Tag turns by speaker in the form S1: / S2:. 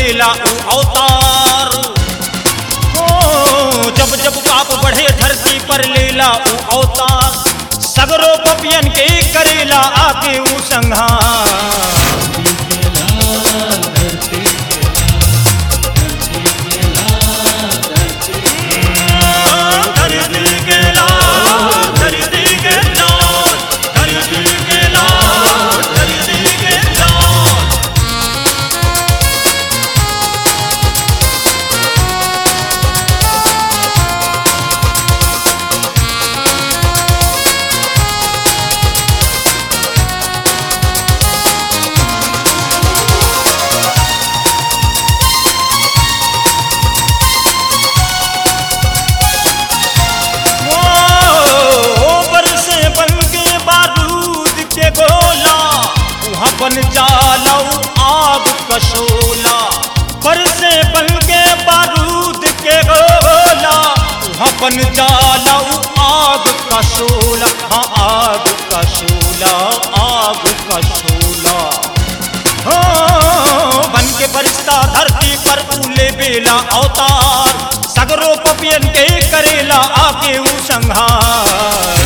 S1: लेला ऊ अवतार ओ जब जब पाप बढ़े धरती पर लेला ऊ अवतार सगरो पपियन के करेला आके ऊ संहार धरती के लाल, धरती के लाल, धरती के लाल, धरती के लाल। ओ बरसे बन के बारूद के गोला वहाँ बन जालऊ आग कशोला बरसे बन के बारूद के गोला वहाँ बन जालऊ आग कशोला हाँ आग कशोला आग कशोला हो बन के फरिश्ता धरती पर फूले बेला अवतार सगरो पपियन के करेला आके ऊ संहार